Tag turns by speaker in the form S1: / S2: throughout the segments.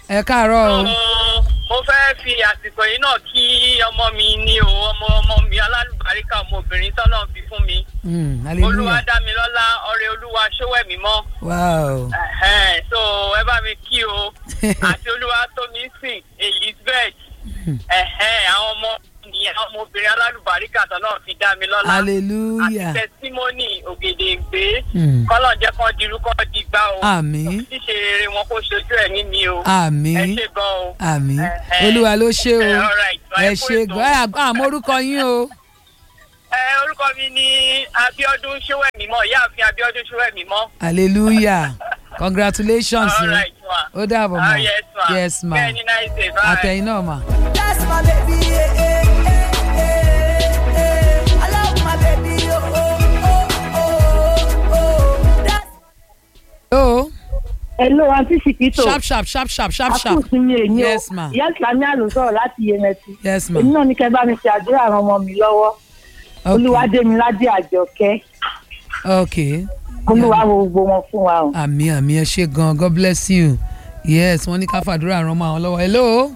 S1: ẹ káàárọ̀ o
S2: mo fẹ́ fi àsìkò yìí náà kí ọmọ mi ní o ọmọ ọmọ mi alálùbáríkà ọmọbìnrin tọ́nà fi fún mi
S1: Mm,
S2: olúwa
S1: hallelujah
S2: dá mi lọ́lá ọrẹ olúwa ṣówẹ̀mí mọ́
S1: wow
S2: Ẹ̀hẹ́n, so ẹ bá mi kí o àti olúwa tó mi sìn elizabeth ẹ̀hẹ́n, àwọn ọmọ mi àwọn ọmọbìnrin alálùbáríkà tọ́nà fi dá mi lọ́lá àti
S1: hallelujah
S2: tẹsímọ́nì ògèdèǹgbé
S1: Mm.
S2: kọ́lọ̀ jẹ́ kán dirú kán digbá o
S1: àmín
S2: ṣíṣe rere wọn kó ṣojú ẹ̀mí mi o ẹ
S1: àmín
S2: ṣe gan o.
S1: àmín
S2: Ẹ̀hẹ́n.
S1: olúwa ló ṣe o
S2: Ẹ, all right.
S1: ẹ
S2: Ẹ kú
S1: ṣe
S2: ètò.
S1: gan àmọ́ orúkọ yín o
S2: ẹ orúkọ mi ni abiodun ṣówẹmímọ ìyáàfin abiodun ṣówẹmímọ.
S1: hallelujah congratulations
S2: all
S1: o
S2: right ma.
S1: ó dàbọ̀
S2: Ah,
S1: ma
S2: yes ma.
S1: yes ma
S2: bẹ́ẹ̀ ni nice day bye.
S1: àtẹ̀yìn náà ma.
S3: That's my baby. eh, eh, eh, eh, eh. I love my baby. Oh, oh, oh, oh, oh. That's
S1: hello
S4: Hello, àǹtí Ṣìkìtò.
S1: sharp sharp sharp sharp sharp sharp
S4: Àkùsí mi èyí o.
S1: Yes, ma.
S4: Ìyá Ìsìlámì àlù sọ̀rọ̀ láti Yemẹtu.
S1: yes ma
S4: Èmi náà ní kẹ́ bá mi ṣe àdúrà àwọn ọmọ mi lọ́wọ́.
S1: okay
S4: Olúwadémiládé Àjọkẹ́.
S1: okay
S4: Olúwa wo gbogbo wọn fún wa o.
S1: àmì àmì ẹ ṣe gan god bless you yes wọ́n ní ká fàdúrà ràn mọ́ àwọn lọ́wọ́ hello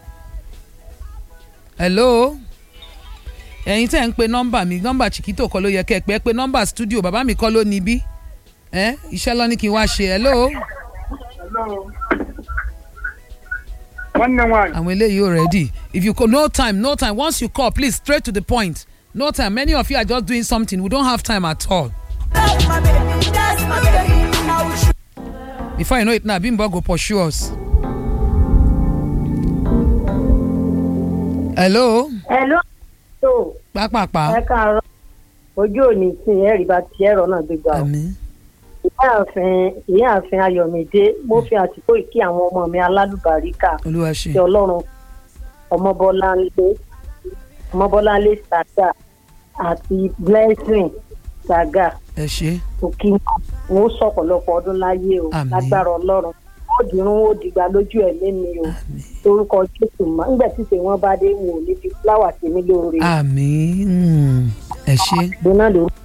S1: hello ẹ̀yin tẹ́ ń pe nọ́mbà mi nọ́mbà chiquito kọ́ ló yẹ kẹ́ ẹ pé ẹ pé nọ́mbà studio bàbá mi kọ́ ló níbí ẹ iṣẹ́ lọ ní kí n wá ṣe hello
S5: one nine one.
S1: àwọn eléyìí ò ready if you call no time no time once you call please straight to the point no time many of you are just doing something we don't have time at all
S3: that's my baby. That's my baby. I will show
S1: before you know it now bimbo go pursue us hello
S4: Hello. tó
S1: pápápá
S4: ẹ káàárọ̀ ojú òní sí ẹ̀rí bá ti ẹ̀rọ náà gbégbá o.
S1: àmì
S4: ìyáàfin ìyáàfin ayọ̀mídé mo fi àtìkó ìkí àwọn ọmọ mi alálùbáríkà
S1: olúwa ṣe
S4: ti ọlọ́run ọmọbọ́láńlé ọmọbọ́láńlé saga àti blessing saga
S1: ẹ ṣe
S4: òkì wọn ó sọ̀pọ̀lọpọ̀ ọdún láyé o
S1: Àmín.
S4: lágbára ọlọ́run ó dìrún ó dìgbà lójú ẹ̀mí mi o orúkọ jésù mọ́ nígbà tí ìṣe wọn bá dé wọn ò ní fi fúláwà sí mi lóore
S1: àmì mm, ẹ ṣe
S4: gbóná lórúkọ